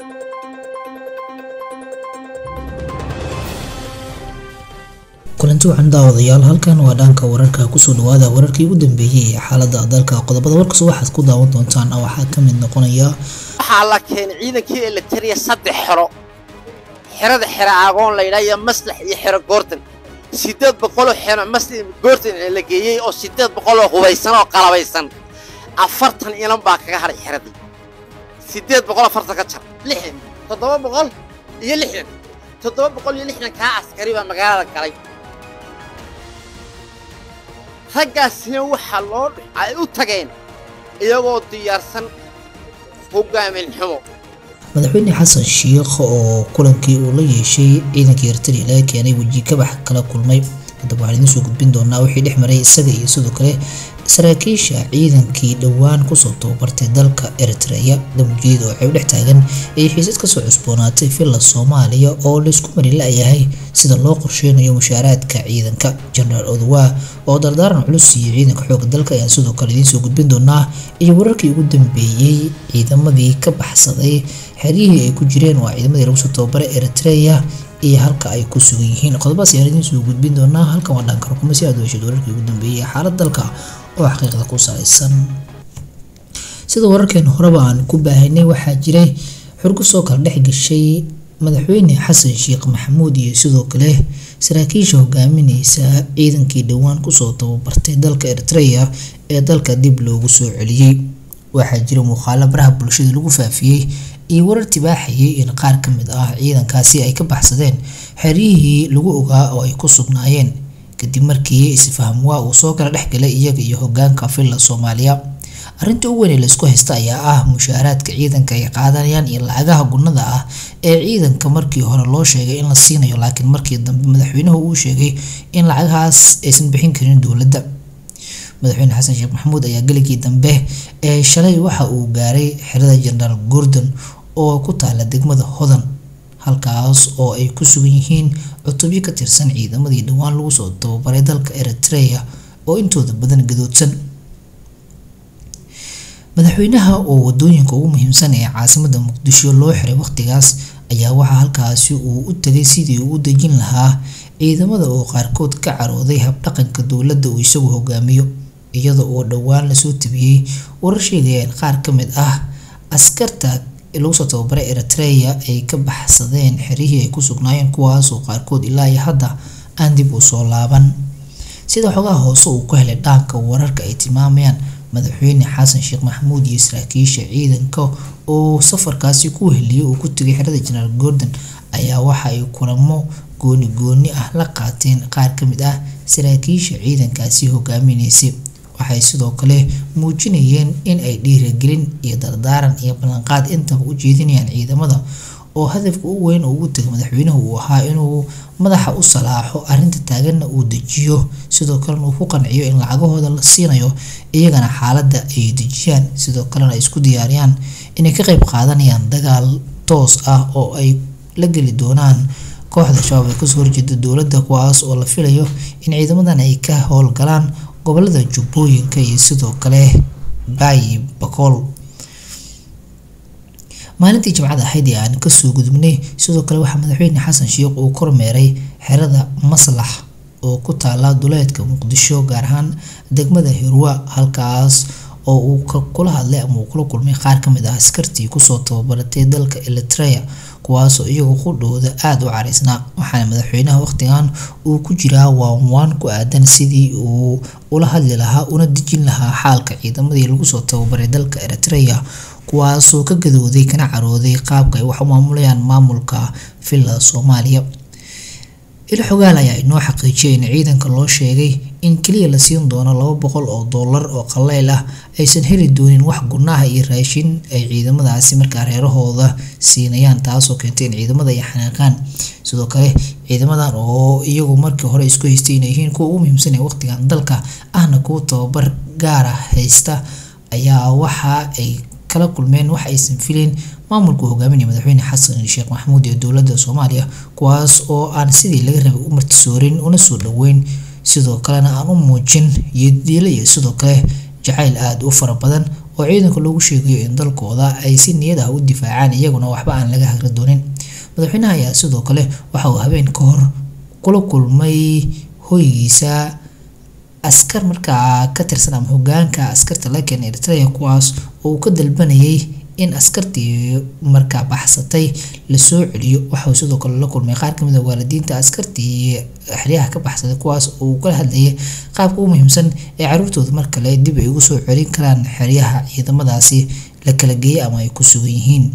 kulanti wacan daawadayaal halkan waa dhanka wararka kusoo dhawaada wararkii ugu dambeeyey ee xaalada dalka qodobada warkaas waxaad ku daawan doontaan waxaa ka mid noqonaya waxaa la keenay ciidankii elitariya saddex xero xerada xero aagoon laydhaa iyo maslax iyo xero goortan siddeed boqoloo xero maslax goortan la geeyey oo siddeed boqoloo hubaysan oo qalabaysan afartan ilan baa kaga hadhay xeradii siddeed boqol afartan ka jar lixdan toddoba boqol iyo lixdan toddoba boqol iyo lixdan kaa askari baa magaalada galay raggaasina waxaa loo ay u tageen iyagoo diyaarsan hogaamin xumo madaxweyne xasan shiikh oo kulankii uu la yeeshay ciidankii ertariya laga keenay weji kabax kala kulmay haddaba waxaan idiin soo gudbin doonaa wixii dhex maray isaga iyo sidoo kale saraakiisha ciidankii dhowaan kusoo tababartay dalka eritreya damujeeda oo xeeb dhex taagan ay xiisad kasoo cusboonaatay villa soomaaliya oo laysku mari la-yahay sida loo qorsheynayo mushaaraadka ciidanka jenaraal odowa oo dardaaran culus siiyey ciidanka xooga dalka ayaan sidoo kale idiin soo gudbin doonaa iyo wararkii ugu dambeeyey ciidamadii ka baxsaday xeryihii ay ku jireen waa ciidamadii lagu soo tababaray eritreya iyo halka ay ku sugan yihiin qodobadaas ayaan idiin soo gudbin doonaa halkan waa dhanka rukumo si aad u heshid wararkii ugu dambeeyey ee xaalad dalka oo xaqiiqda ku salaysan sida wararkeena horeba aan ku baahanay waxaa jiray xurgo soo kala dhex gashay madaxweyne xasan sheekh maxamuud iyo sidoo kale saraakiisha hogaamineysa ciidankii dhowaan kusoo tababartay dalka eritreya ee dalka dib loogu soo celiyey waxaa jira muuqaalo baraha bulshada lagu faafiyey iyo warar tibaaxayay in qaar ka mid ah ciidankaasi ay ka baxsadeen xeryihii lagu ogaa oo ay ku sugnaayeen kadib markii isfaham waa uu soo kala dhex galay iyaga iyo hogaanka villa soomaaliya arrinta ugu weyn ee laysku haysta ayaa ah mushaaraadka ciidanka ay qaadanayaan iyo lacagaha gunnada ah ee ciidanka markii hore loo sheegay in la siinayo laakiin markii dambe madaxweynuhu uu sheegay in lacagahaas aysan bixin karin dowladda madaxweyne xasan sheekh maxamuud ayaa geligii dambe ee shalay waxa uu gaaray xerada jenaraal gordon oo ku taala degmada hodan halkaas oo ay ku sugan yihiin cutubyo ka tirsan ciidamadii dhowaan lagu soo tababaray dalka eritreya oo intooda badan gadoodsan madaxweynaha oo wadooyinka ugu muhiimsan ee caasimada muqdisho loo xiray waqtigaas ayaa waxaa halkaasi uu u tagay sidii uu u dejin lahaa ciidamada oo qaarkood ka carooday habdhaqanka dowladda uu isagu hogaamiyo iyada oo dhowaan lasoo tabiyey warar sheegaya in qaar ka mid ah askarta lagu soo tababaray eritreya ay ka baxsadeen xerihii ay ku sugnaayeen kuwaasoo qaarkood ilaa iyo hadda aan dib u soo laaban sida xogaha hoose uu ku helay dhaanka wararka ay tilmaamayaan madaxweyne xasan sheekh maxamuud iyo saraakiisha ciidanka oo safarkaasi ku heliyay uu ku tegay xerada jenaraal gordon ayaa waxa ay kulamo gooni gooni ah la qaateen qaar ka mid ah saraakiisha ciidankaasi hogaaminaysay waxay sidoo kale muujinayeen in ay dhiiragelin iyo dardaaran iyo ballanqaad intaba u jeedinayaan ciidamada oo hadafka ugu weyn ugu tegay madaxweynuhu uu ahaa inuu madaxa u salaaxo arrinta taaganna uu dejiyo sidoo kalena uu ku qanciyo in lacagahooda la siinayo iyagana xaaladda ay dejiyaan sidoo kalena ay isku diyaariyaan inay ka qayb qaadanayaan dagaal toos ah oo ay la geli doonaan kooxda shabaab ee kasoo horjeeda dowladda kuwaas oo la filayo in ciidamadan ay ka howlgalaan gobolada jubbooyinka iyo sidoo kale baayi bakool maalintii jimcada ahayd ee aan kasoo gudubnay sidoo kale waxaa madaxweyne xasan sheekh uu kormeeray xerada maslax oo ku taala duleedka muqdisho gaar ahaan degmada hirwa halkaas oo uu kula hadlay ama uu kula kulmay qaar ka mid ah askartii kusoo tababaratay dalka eritreya kuwaasoo iyagu qudhooda aada u caraysnaa waxaana madaxweynaha waqtigan uu ku jiraa waanwaan ku aadan sidii uu ula hadli lahaa una dejin lahaa xaalka ciidamadii lagu soo tababaray dalka eritreya kuwaasoo ka gadooday kana carooday qaabka ay wax u maamulayaan maamulka villa soomaaliya ilo xogaal ayaa inoo xaqiijiyay in ciidanka loo sheegay in keliya la siin doono laba boqol oo dollar oo qaleyl ah aysan heli doonin wax gunaha iyo raashin ay ciidamadaasi markaa reerahooda siinayaan taasoo keentay in ciidamada ay xanaaqaan sidoo kale ciidamadan oo iyagu markii hore isku haystay inay yihiin kuwa ugu muhiimsan ee waqtigan dalka ahna kuwa tababar gaar ah haysta ayaa waxa ay kala kulmeen wax aysan filayn maamulku hogaaminaya madaxweyne xasan sheekh maxamuud ee dowladda soomaaliya kuwaas oo aan sidii laga rabay u martisoorin una soo dhoweyn sidoo kalena aan u muujin iyo diila iyo sidoo kale jacayl aada u fara badan oo ciidanka loogu sheegayo in dalkooda ay si niyad ah u difaacaan iyaguna waxba aan laga hagri doonin madaxweynaha ayaa sidoo kale waxa uu habeen ka hor kula kulmay hoygiisa askar markaa ka tirsan ama hogaanka askarta laga keenay eritrea kuwaas oo uu ka dalbanayay in askartii markaa baxsatay lasoo celiyo waxauu sidoo kale la kulmay qaar kamid a waalidiinta askartii xeryaha ka baxsaday kuwaas oo uu kala hadlayay qaabka u muhiimsan ee caruurtooda mar kale dib ay ugu soo celin karaan xeryaha ciidamadaasi la kala geeyay ama ay ku sugan yihiin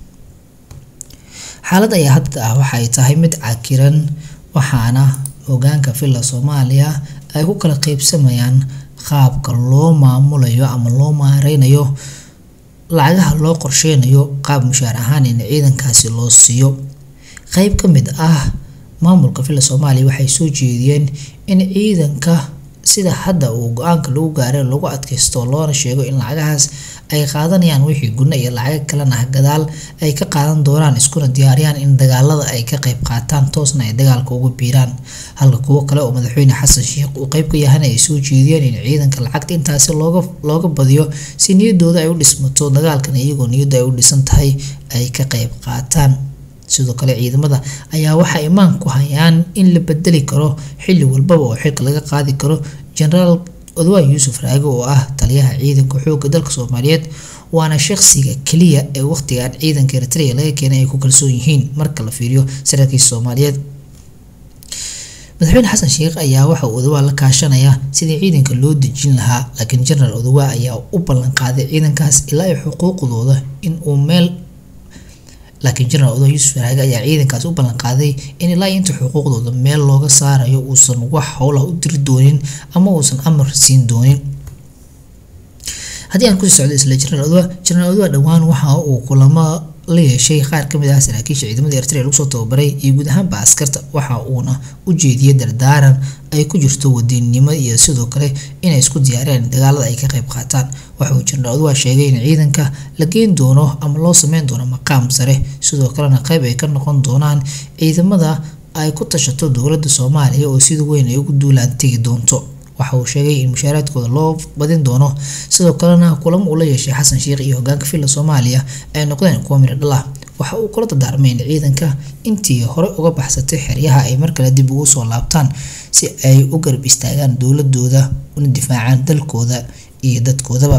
xaalad ayaa hadda ah waxa ay tahay mid cakiran waxaana hogaanka villa soomaaliya ay ku kala qeybsamayaan qaabka loo maamulayo ama loo maareynayo lacagaha loo qorsheynayo qaab mushaar ahaan in ciidankaasi loo siiyo qeyb ka mid ah maamulka villa soomaaliya waxay soo jeediyeen in ciidanka sida hadda uu go-aanka lagu gaaray lagu adkaysto loona sheego in lacagahaas ay qaadanayaan wixii guna iyo lacago kalena ah gadaal ay ka qaadan doonaan iskuna diyaariyaan in dagaalada ay ka qeyb qaataan toosna ay dagaalka ugu biiraan halka kuwo kale oo madaxweyne xasan sheekh uu qeyb ka yahana ay soo jeediyeen in ciidanka lacagta intaasi looga looga badiyo si niyadooda ay u dhismato dagaalkan iyagoo niyadda ay u dhisan tahay ay ka qeyb qaataan sidoo kale ciidamada ayaa waxaa imaan ku hayaan in la bedeli karo xilli walbaba oo xilka laga qaadi karo genaraal odwaan yuusuf raage oo ah taliyaha ciidanka xoogga dalka soomaaliyeed waana shaqsiga keliya ee waqtigan ciidanka eritrea laga keenay ay ku kalsoon yihiin marka la fiiriyo saraakiisha soomaaliyeed madaxweyne xasan sheekh ayaa waxa uu odawaa la kaashanaya sidii ciidanka loo dejin lahaa laakiin genaraal odawaa ayaa u ballan qaaday ciidankaas ilaa ay xuquuqdooda in uu meel laakiin genaraal odo yuusuf raage ayaa ciidankaasi u ballan qaaday in ilaa inta xuquuqdooda meel looga saarayo uusan wax howlah u diri doonin ama uusan amar siin doonin haddii aan kusii socdo isla genaraal odwa genaraal odwa dhowaan waxa uu kulamo la yeeshay qaar kamid ah saraakiisha ciidamada eritrea lagu soo tababaray iyo guud ahaanba askarta waxa uuna u jeediyay dardaaran ay ku jirto wadiinnimo iyo sidoo kale inay isku diyaariyaan dagaalada ay ka qayb qaataan waxa uu genaraal odwa sheegay in ciidanka la geyn doono ama loo sameyn doono maqaam sare sidoo kalena qayb ay ka noqon doonaan ciidamada ay ku tashato dowladda soomaaliya oo sida weyn ay ugu duulaan tegi doonto waxa uu sheegay in mushaaraadkooda loo badin doono sidoo kalena kulamo uu la yeeshay xasan sheekh iyo hogaanka villa soomaaliya ay noqdeen kuwa midho dhal ah waxa uu kula dardaarmay in ciidanka intii hore uga baxsatay xeryaha ay mar kale dib ugu soo laabtaan si ay u garab istaagaan dowladooda una difaacaan dalkooda iyo dadkoodaba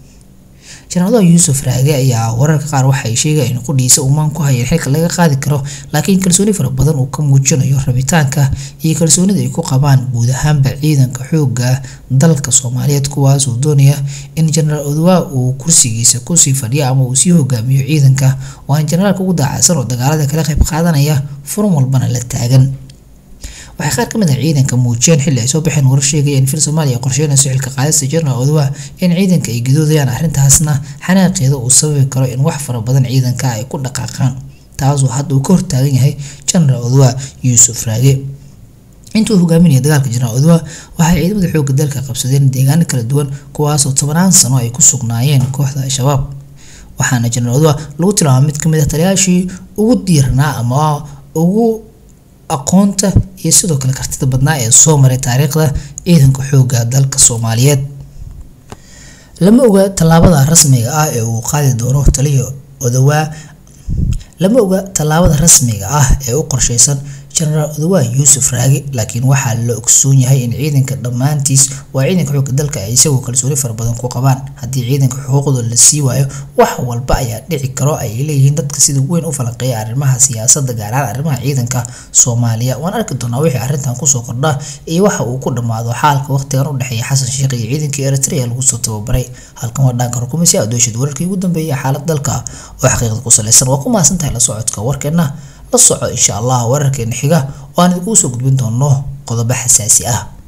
jenaraal yuusuf raage ayaa wararka qaar waxay sheegayaan in qudhiisa uumaan ku hayeen xilka laga qaadi karo laakiin kalsooni fara badan uu ka muujinayo rabitaanka iyo kalsoonida ay ku qabaan guud ahaanba ciidanka xoogga dalka soomaaliyeed kuwaas uu doonaya in jenaraal odwaa uu kursigiisa kusii fadhiyo ama uu sii hogaamiyo ciidanka waana jenaraalka ugu daacadsan oo dagaalada kala qayb qaadanaya furan walbana la taagan waxay qaar ka mid ah ciidanka muujiyeen xilli ay soo baxeen warar sheegaya in fil soomaaliya qorsheynayso xilka qaadista jenaraal odwa in ciidanka ay gadoodayaan arrintaasna xanaaqeeda uu sababi karo in wax fara badan ciidanka ay ku dhaqaaqaan taasoo hadda uu ka hortaagan yahay jenaraal odwa yuusuf raage intuu hogaaminaya dagaalka jenaraal odwa waxay ciidamada xoogga dalka qabsadeen deegaano kala duwan kuwaasoo tobanaan sano ay ku sugnaayeen kooxda al-shabaab waxaana jenaraal odwa lagu tilmaamay mid kamid ah taliyaashii ugu diirnaa ama ugu aqoonta iyo sidoo kale kartida badnaa ee soo maray taariikhda ciidanka xoogga dalka soomaaliyeed lama oga tallaabada rasmiga ah ee uu qaadi doono taliya odawaa lama oga tallaabada rasmiga ah ee u qorsheysan jenaraal odawaa yuusuf raage laakiin waxaa la ogsoon yahay in ciidanka dhammaantiis waa ciidanka xoogga dalka ay isagoo kalsooni fara badan ku qabaan haddii ciidanka xuquuqdooda la sii waayo wax walba ayaa dhici karo ay leeyihiin dadka sida weyn u falanqeeya arrimaha siyaasadda gaar ahaan arrimaha ciidanka soomaaliya waan arki doonaa wixii arrintan kusoo kordha iyo waxa uu ku dhammaado xaalka waqtigan u dhexeeya xasan sheekh iyo ciidankii eritrea lagu soo tababaray halkan waa dhaanka rukumisi adoeshid wararkii ugu dambeeyay xaalad dalka oo xaqiiqda ku salaysan waa ku mahadsan tahay la socodka warkeena la soco insha allah wararkeena xiga oo aan idinkugu soo gudbin doono qodobo xasaasi ah